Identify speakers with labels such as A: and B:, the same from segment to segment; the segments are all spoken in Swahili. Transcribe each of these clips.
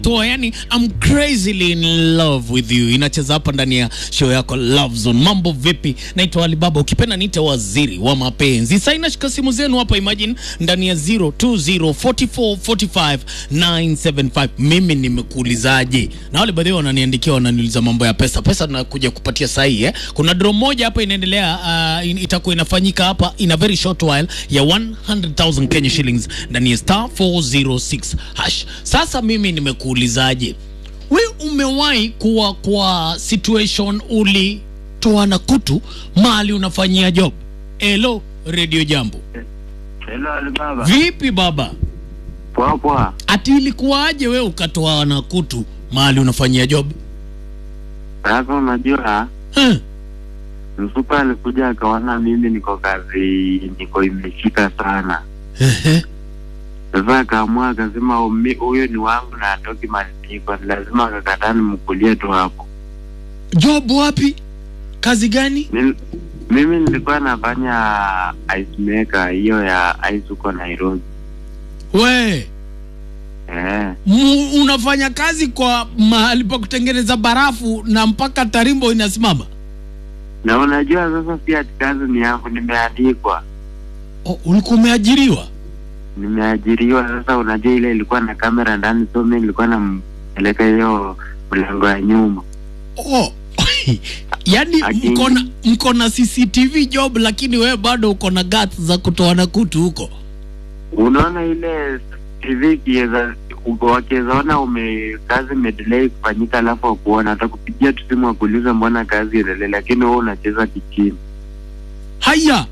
A: toa yani I'm crazily in love with you inacheza hapa ndani ya show yako Love Zone. Mambo vipi? Naitwa Alibaba, ukipenda niite waziri wa mapenzi. Sasa inashika simu zenu hapa, imagine ndani ya 0204445975 mimi nimekuulizaje? Na wale baadhi wananiandikia wananiuliza mambo ya pesa. Pesa nakuja kupatia sahi eh. Kuna draw moja hapa inaendelea, uh, in, itakuwa inafanyika hapa in a very short while ya 100,000 Kenya shillings ndani ya star 406 hash. Sasa mimi nimekuulizaje, we umewahi kuwa kwa situation ulitoana kutu mali unafanyia job? Hello Radio Jambo,
B: Hello Alibaba.
A: vipi baba?
B: Poa poa.
A: Ati ilikuwaje we ukatoana kutu mali unafanyia job?
B: Sasa unajua
A: Huh?
B: msupa alikuja akaona mimi niko kazi niko imeshika sana.
A: Ehe.
B: Sasa akaamua akasema "Umi- huyo ni wangu na atoki maniko, lazima akakataa nimkulie tu hapo.
A: Job wapi? Kazi gani?
B: Mimi, mimi nilikuwa nafanya ice maker hiyo ya ice huko Nairobi.
A: We
B: Eh,
A: mu, unafanya kazi kwa mahali pa kutengeneza barafu na mpaka tarimbo inasimama?
B: na unajua sasa si ati kazi ni yangu, nimeandikwa,
A: Oh, ulikuwa umeajiriwa?
B: nimeajiriwa. Sasa unajua ile ilikuwa na kamera ndani, so mimi nilikuwa nampeleka hiyo mlango ya nyuma.
A: Oh. yaani
B: Lakini-
A: mko na mko na CCTV job lakini wewe bado uko na guts za kutoana kutu huko.
B: unaona ile TV kiweza wakiweza ona ume kazi imedelay kufanyika, alafu wakuona atakupigia tu simu wakuuliza mbona kazi iendelee, lakini wewe unacheza kichini
A: Haya.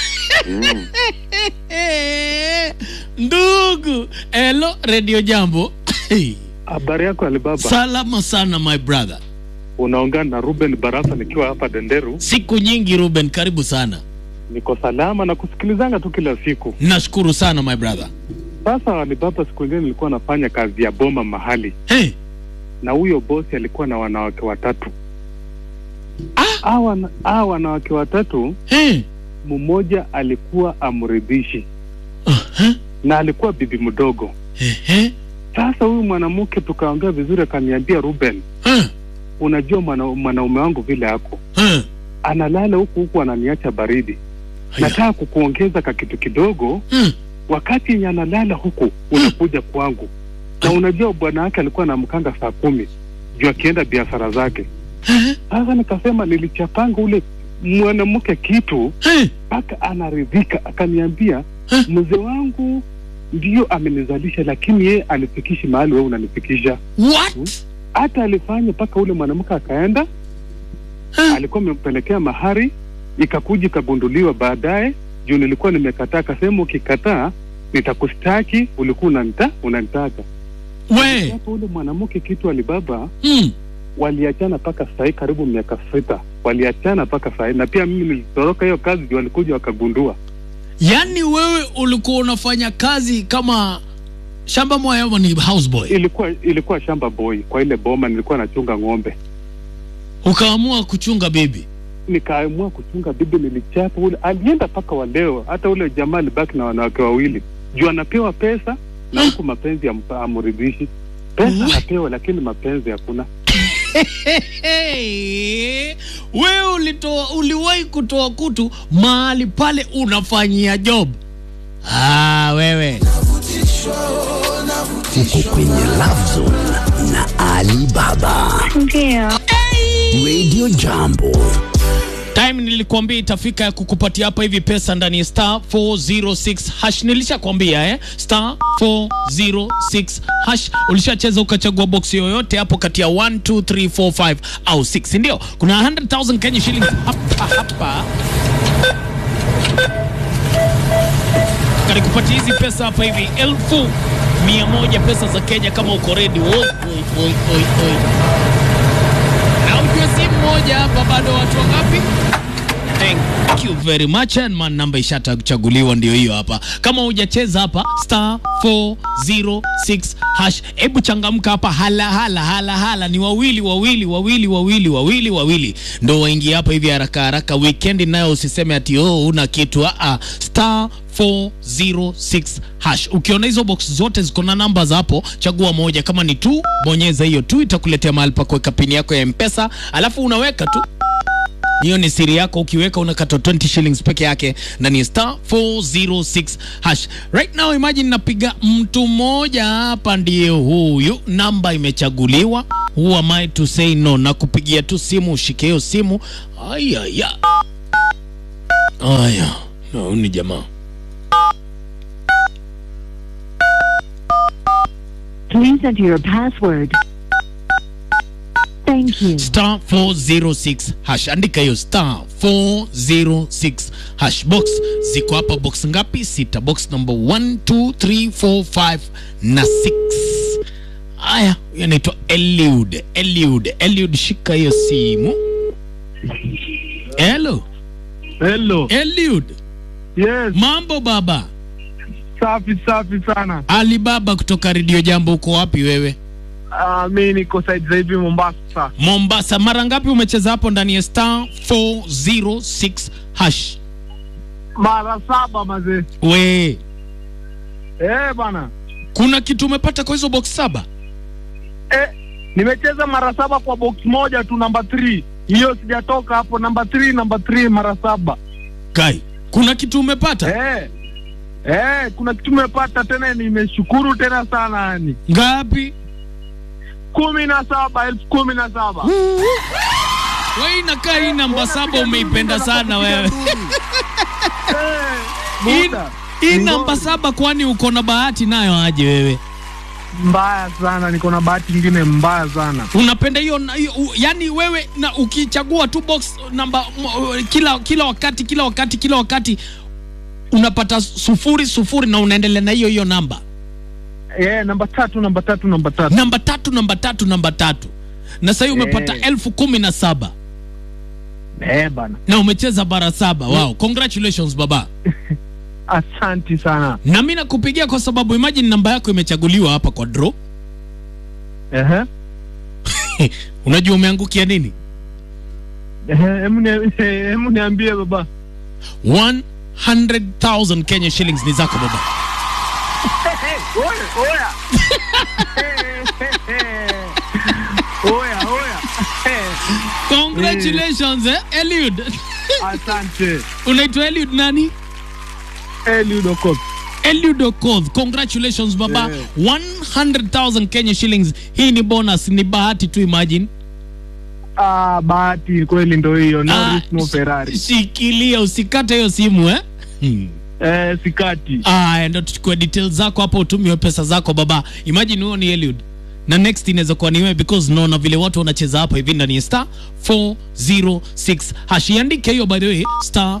B: eh.
A: Ndugu, hello Radio Jambo.
C: Habari yako Alibaba,
A: Salama sana my brother.
C: unaongea na Ruben Barasa nikiwa hapa Denderu.
A: Siku nyingi Ruben, karibu sana.
C: Niko salama na kusikilizanga tu kila siku.
A: Nashukuru sana my brother.
C: Sasa Alibaba, siku ingine nilikuwa nafanya kazi ya boma mahali,
A: Hey,
C: na huyo bosi alikuwa na wanawake watatu.
A: Ah!
C: Hawa hawa wanawake watatu,
A: hey.
C: mmoja alikuwa amridhishi
A: Uh-huh.
C: na alikuwa bibi mdogo.
A: Ehe.
C: Sasa huyu mwanamke tukaongea vizuri, akaniambia Ruben,
A: Uh,
C: unajua mwana, mwanaume wangu vile ako
A: uh.
C: analala huku huku ananiacha baridi,
A: Haya.
C: nataka kukuongeza ka kitu kidogo
A: Uh.
C: wakati yenye analala huku unakuja kwangu, na unajua bwana wake alikuwa anamkanga saa kumi juu akienda biashara zake.
A: Uh.
C: Sasa nikasema nilichapanga ule mwanamke kitu
A: Uh.
C: mpaka anaridhika, akaniambia
A: Eh.
C: mzee wangu ndio amenizalisha, lakini yeye anifikishi mahali wewe unanifikisha.
A: What?
C: Hata alifanya mpaka ule mwanamke akaenda,
A: Uh.
C: alikuwa amempelekea mahari, ikakuja ikagunduliwa baadaye, juu nilikuwa nimekataa. Akasema ukikataa nitakustaki, ulikuwa unanita unanitaka.
A: We.
C: Hapo ule mwanamke kitu Alibaba
A: Mm.
C: waliachana mpaka sahii karibu miaka sita, waliachana mpaka sahii, na pia mimi nilitoroka hiyo kazi juu walikuja wakagundua.
A: Yaani wewe ulikuwa unafanya kazi kama shamba moya ama ni houseboy?
C: Ilikuwa ilikuwa shamba boy kwa ile boma, nilikuwa nachunga ng'ombe,
A: Ukaamua kuchunga bibi.
C: nikaamua kuchunga bibi, nilichapa ule, alienda mpaka wa leo. Hata ule jamaa alibaki na wanawake wawili juu anapewa pesa na huku mapenzi yampa- amridhishi. Pesa
A: What?
C: anapewa lakini mapenzi hakuna.
A: Hey, wewe ulitoa uliwahi kutoa kutu mahali pale unafanyia job? Ah, wewe
D: uko kwenye Love Zone na Ali Baba.
E: Ndio.
D: Radio Jambo.
A: time nilikuambia itafika ya kukupatia hapa hivi pesa ndani ya star 406 hash. Nilishakwambia eh, star 406 hash. Ulishacheza ukachagua box yoyote hapo kati ya 1 2 3 4 5 au 6, ndio kuna 100,000 Kenya shillings hapa hapa kalikupatia hizi pesa hapa hivi elfu mia moja pesa za Kenya kama uko ready. Oi, oi, oi, oi, oi. Na ujue si mmoja hapa, bado watu wangapi? Thank you very much and man, namba ishatachaguliwa ndio hiyo hapa. Kama hujacheza hapa star 406 hash, hebu changamka hapa, hala hala hala hala, ni wawili wawili wawili wawili wawili wawili ndo waingia hapa hivi haraka haraka. Weekend nayo usiseme ati oh, una kitu a a star 406 hash. Ukiona hizo box zote ziko na numbers hapo, chagua moja. Kama ni tu, bonyeza hiyo tu, itakuletea mahali pa kuweka pini yako ya Mpesa, alafu unaweka tu hiyo ni siri yako. Ukiweka unakata 20 shillings peke yake na ni star 406 hash. Right now imagine napiga mtu mmoja hapa, ndiye huyu, namba imechaguliwa. Who am I to say no? Na kupigia tu simu, ushike hiyo simu. Aya ya aya, no, huyu ni jamaa
E: Please enter your password. Thank you.
A: star 406 hash, andika hiyo star 406 hash. Box ziko hapa, box ngapi? Sita. Box number 1 2 3 4 5 na 6. Aya, huyo anaitwa Eliud. Eliud, Eliud, shika hiyo simu. Hello,
C: Hello.
A: Eliud,
C: Yes,
A: mambo baba?
C: safi safi sana.
A: Ali baba kutoka Radio Jambo, uko wapi wewe?
C: Uh, mi niko side za hivi Mombasa.
A: Mombasa. Mara ngapi umecheza hapo ndani ya star 406 hash?
C: Mara saba mazee.
A: We,
C: Eh, bana.
A: kuna kitu umepata kwa hizo box saba?
C: Eh, nimecheza mara saba kwa box moja tu namba 3. Hiyo sijatoka hapo namba 3 namba 3 mara saba.
A: Kai, kuna kitu umepata?
C: Eh. Eh, kuna kitu nimepata tena nimeshukuru tena sana yani.
A: Ngapi?
C: kumi na saba elfu kumi na saba
A: Wewe inakaa hii namba saba umeipenda sana wewe.
C: Eh,
A: Hii-
C: muda.
A: Hii
C: Ni
A: namba
C: ngori.
A: saba kwani uko na bahati nayo aje wewe?
C: mbaya sana, niko na bahati nyingine mbaya sana.
A: Unapenda hiyo na- hiyo- u- yani wewe na ukichagua tu box namba m- kila kila wakati kila wakati kila wakati unapata sufuri sufuri na unaendelea na hiyo hiyo namba.
C: Eh, namba tatu namba tatu namba tatu.
A: Namba tatu namba tatu namba tatu. Na sasa umepata
C: Eh.
A: elfu kumi na saba
C: Eh, bana.
A: na umecheza bara saba. Wow, congratulations baba.
C: Asanti sana.
A: Na mimi nakupigia kwa sababu imagine namba yako imechaguliwa hapa kwa draw.
C: Ehe.
A: Unajua umeangukia nini?
C: Ehe, hemu ni- hemu niambie baba.
A: 100,000 Kenya shillings ni zako baba.
C: Oya, oya. Oya, oya.
A: Congratulations eh, Eliud.
C: Asante.
A: Unaitwa Eliud nani?
C: Eliud Okoth.
A: Eliud Okoth. Congratulations baba.
C: Yeah.
A: 100,000 Kenya shillings. Hii ni bonus, ni bahati tu imagine.
C: Ah, bahati kweli ndo hiyo. No
A: Ah,
C: risk no
A: sh-
C: Ferrari.
A: Shikilia usikate hiyo simu eh. Hmm.
C: Eh, sikati.
A: Aya, ndo tuchukue details zako hapo, utumiwe pesa zako baba. Imagine huo ni Eliud na next inaweza kuwa ni wewe because naona vile watu wanacheza hapa hivi ndani ya star 406 hash. Iandike hiyo by the way, star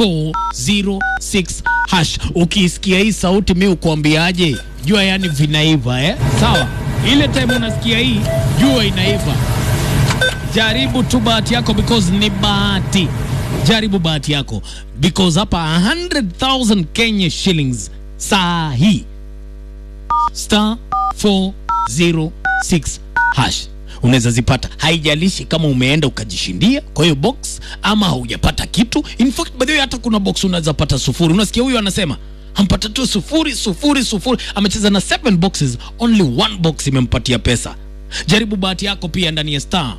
A: 406 hash. Ukisikia hii sauti, mi ukuambiaje? Jua yani vinaiva eh? Sawa, ile time unasikia hii, jua inaiva. Jaribu tu bahati yako because ni bahati. Jaribu bahati yako because hapa 100,000 Kenya shillings saa hii star 406 hash unaweza zipata, haijalishi kama umeenda ukajishindia kwa hiyo box ama haujapata kitu. In fact by the way, hata kuna box unaweza pata sufuri. Unasikia huyu anasema ampata tu sufuri sufuri sufuri, amecheza na seven boxes, only one box imempatia pesa. Jaribu bahati yako pia ndani ya star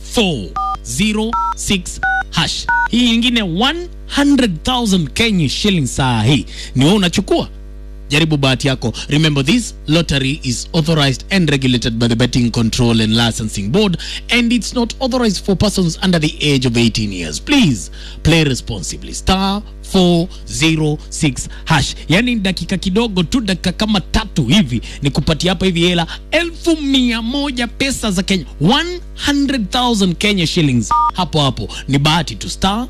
A: 406 hash. Hii ingine 100,000 Kenya shillings saa hii ni wewe unachukua jaribu bahati yako remember this lottery is authorized and regulated by the betting control and licensing board and it's not authorized for persons under the age of 18 years please play responsibly star 406 hash yani dakika kidogo tu dakika kama tatu hivi ni kupatia hapa hivi hela elfu mia moja pesa za kenya 100000 kenya shillings hapo hapo ni bahati tu star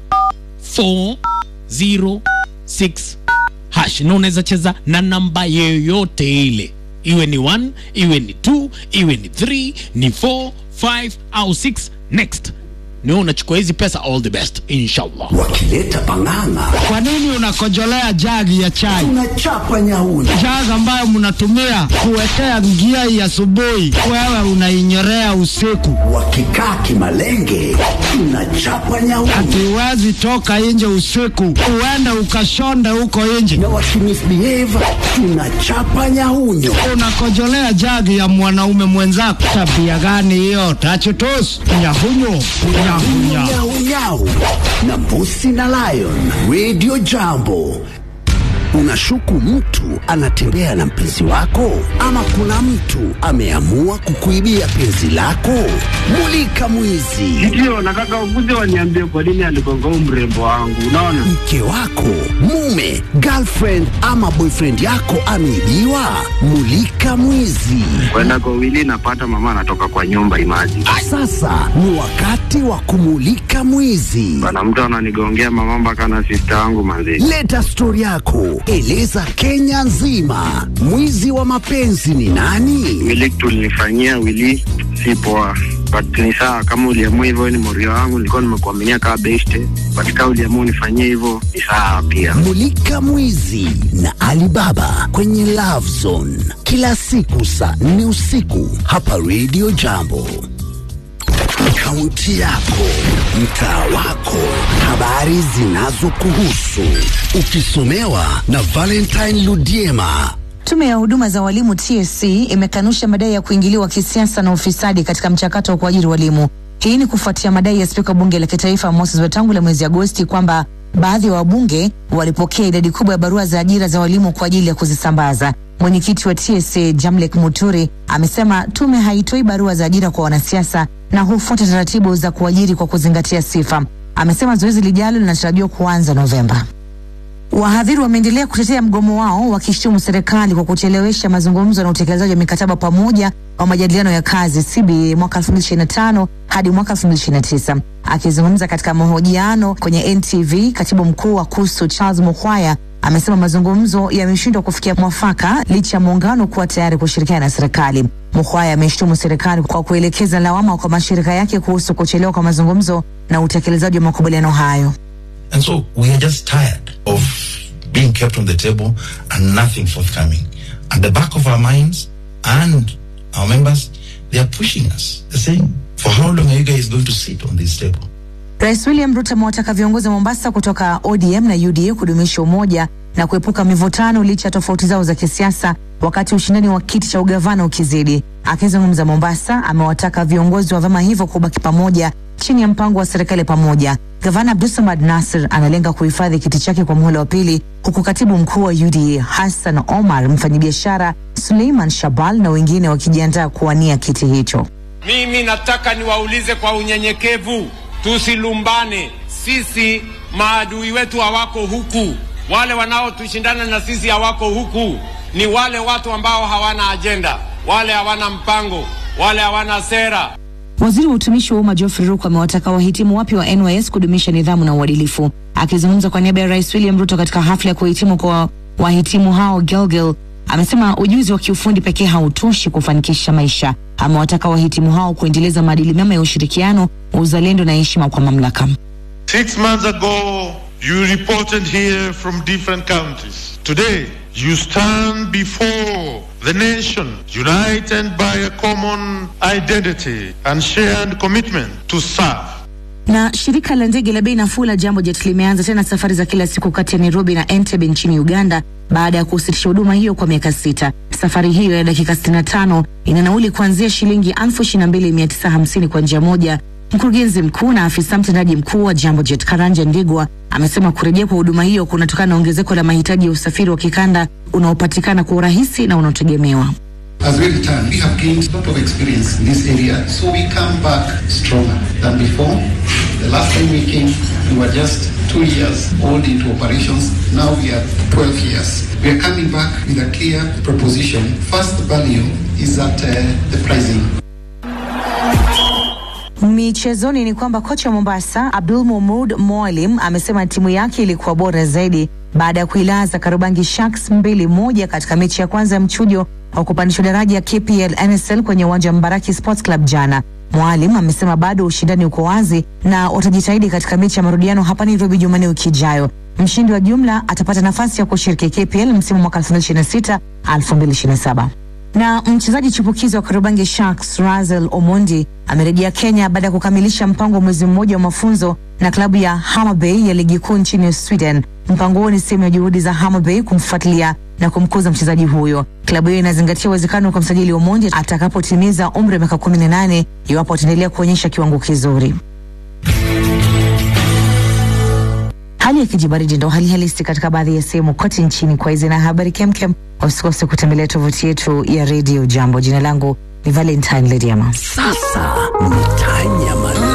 A: 406 hash na unaweza cheza na namba yoyote ile iwe ni 1 iwe ni 2 iwe ni 3 ni 4 5 au 6 next ni wewe unachukua hizi pesa all the best inshallah
D: wakileta pang'ang'a
F: Kwa nini unakojolea jagi ya chai?
D: tunachapa nyauni
F: Jagi ambayo mnatumia kuwekea njia ya asubuhi, wewe unainyorea usiku.
D: wakikaa kimalenge tunachapa nyauni
F: Hatuwezi toka nje usiku, uende ukashonde huko nje.
D: na wakimisbehave tunachapa nyaunyo
F: Unakojolea jagi ya mwanaume mwenzako, tabia gani hiyo? Tachutus nyahunyo nyahunya.
D: nyaunyau na mbusi na lion radio jambo unashuku mtu anatembea na mpenzi wako ama kuna mtu ameamua kukuibia penzi lako mulika mwizi
B: Ndio, nataka ukuje waniambie kwa nini aligonga huu mrembo wangu. Unaona,
D: mke wako mume girlfriend ama boyfriend yako ameibiwa mulika mwizi
B: kwenda kwa wili napata mama anatoka kwa nyumba imaji
D: sasa ni wakati wa kumulika mwizi
B: bana, mtu ananigongea mama mpaka na sista wangu manzi.
D: Leta stori yako, eleza Kenya nzima, mwizi wa mapenzi ni nani?
B: Wili tulinifanyia wili si poa, but ni sawa kama uliamua hivyo, ni morio wangu, nilikuwa nimekuaminia kama beste, but kama uliamua unifanyie hivyo ni sawa pia.
D: Mulika mwizi na Alibaba kwenye Love Zone kila siku saa nne usiku hapa Radio Jambo. Kaunti yako, mtaa wako, habari zinazokuhusu, ukisomewa na Valentine Ludiema.
G: Tume ya huduma za walimu TSC imekanusha madai ya kuingiliwa kisiasa na ufisadi katika mchakato wa kuajiri walimu. Hii ni kufuatia madai ya spika bunge la kitaifa Moses Wetangula mwezi Agosti kwamba baadhi ya wabunge walipokea idadi kubwa ya barua za ajira za walimu kwa ajili ya kuzisambaza. Mwenyekiti wa TSC Jamlek Muturi amesema tume haitoi barua za ajira kwa wanasiasa na hufuata taratibu za kuajiri kwa kuzingatia sifa. Amesema zoezi lijalo linatarajiwa kuanza Novemba. Wahadhiri wameendelea kutetea mgomo wao wakishutumu serikali kwa kuchelewesha mazungumzo na utekelezaji wa mikataba pamoja wa majadiliano ya kazi CBA mwaka 2025 hadi mwaka 2029. Akizungumza katika mahojiano kwenye NTV, katibu mkuu wa KUSU Charles Mukhwaya amesema mazungumzo yameshindwa kufikia mwafaka licha ya muungano kuwa tayari kushirikiana na serikali. Mukhwaya ameshtumu serikali kwa kuelekeza lawama kwa mashirika yake kuhusu kuchelewa kwa mazungumzo na utekelezaji wa makubaliano hayo.
H: And so we are just tired of being kept on the table and nothing forthcoming. At the back of our minds and our members, they are pushing us. They're saying, for how long are you guys going to sit on this table?
G: Rais William Ruto amewataka viongozi wa Mombasa kutoka ODM na UDA kudumisha umoja na kuepuka mivutano licha ya tofauti zao za kisiasa wakati ushindani wa kiti cha ugavana ukizidi. Akizungumza Mombasa, amewataka viongozi wa vyama hivyo kubaki pamoja chini ya mpango wa serikali pamoja. Gavana Abdulsamad Nasir analenga kuhifadhi kiti chake kwa muhula wa pili, huku katibu mkuu wa UDA Hassan Omar, mfanyabiashara Suleiman Shabal na wengine wakijiandaa kuwania kiti hicho.
I: Mimi nataka niwaulize kwa unyenyekevu, tusilumbane. Sisi maadui wetu hawako huku, wale wanaotushindana na sisi hawako huku. Ni wale watu ambao hawana ajenda, wale hawana mpango, wale hawana sera.
G: Waziri wa utumishi wa umma Geoffrey Ruku amewataka wahitimu wapya wa NYS kudumisha nidhamu na uadilifu. Akizungumza kwa niaba ya Rais William Ruto katika hafla ya kuhitimu kwa wahitimu hao Gilgil, amesema ujuzi wa kiufundi pekee hautoshi kufanikisha maisha. Amewataka wahitimu hao kuendeleza maadili mema ya ushirikiano, uzalendo na heshima kwa mamlaka.
J: Six months ago, you reported here from different countries. Today, you stand before the nation, united by a common identity and shared commitment to serve.
G: Na shirika la ndege la bei nafuu la Jambo Jet limeanza tena safari za kila siku kati ya Nairobi na Entebbe nchini Uganda baada ya kusitisha huduma hiyo kwa miaka sita. Safari hiyo ya dakika 65 ina nauli kuanzia shilingi 22,950 kwa njia moja. Mkurugenzi mkuu na afisa mtendaji mkuu wa Jambo Jet Karanja Ndigwa amesema kurejea kwa huduma hiyo kunatokana na ongezeko la mahitaji ya usafiri wa kikanda unaopatikana kwa urahisi na unaotegemewa.
K: As we return, we have gained a lot of experience in this area, so we come back stronger than before. The last time we came, we were just two years old into operations. Now we are 12 years. We are coming back with a clear proposition. First value is at uh, the pricing.
G: Michezoni ni kwamba kocha wa Mombasa Abdul Mumud Mwalim amesema timu yake ilikuwa bora zaidi baada ya kuilaza Karubangi Sharks mbili moja katika mechi ya kwanza ya mchujo wa kupandishwa daraja ya KPL NSL kwenye uwanja wa Mbaraki Sports Club jana. Mwalim amesema bado ushindani uko wazi na watajitahidi katika mechi ya marudiano hapa Nairobi Jumanne wiki ijayo. Mshindi wa jumla atapata nafasi ya kushiriki KPL msimu mwaka 2026 2027 na mchezaji chipukizi wa Kariobangi Sharks Razel Omondi amerejea Kenya baada ya kukamilisha mpango wa mwezi mmoja wa mafunzo na klabu ya Hammarby ya ligi kuu nchini Sweden. Mpango huo ni sehemu ya juhudi za Hammarby kumfuatilia na kumkuza mchezaji huyo. Klabu hiyo inazingatia uwezekano kwa msajili Omondi atakapotimiza umri wa miaka 18 iwapo ataendelea kuonyesha kiwango kizuri. Hali ya kijibaridi ndo hali halisi katika baadhi ya sehemu kote nchini. Kwa hizi na habari kemkem, usikose kutembelea tovuti yetu ya redio Jambo. Jina langu ni Valentine Lediama.
D: Sasa ni Tanyama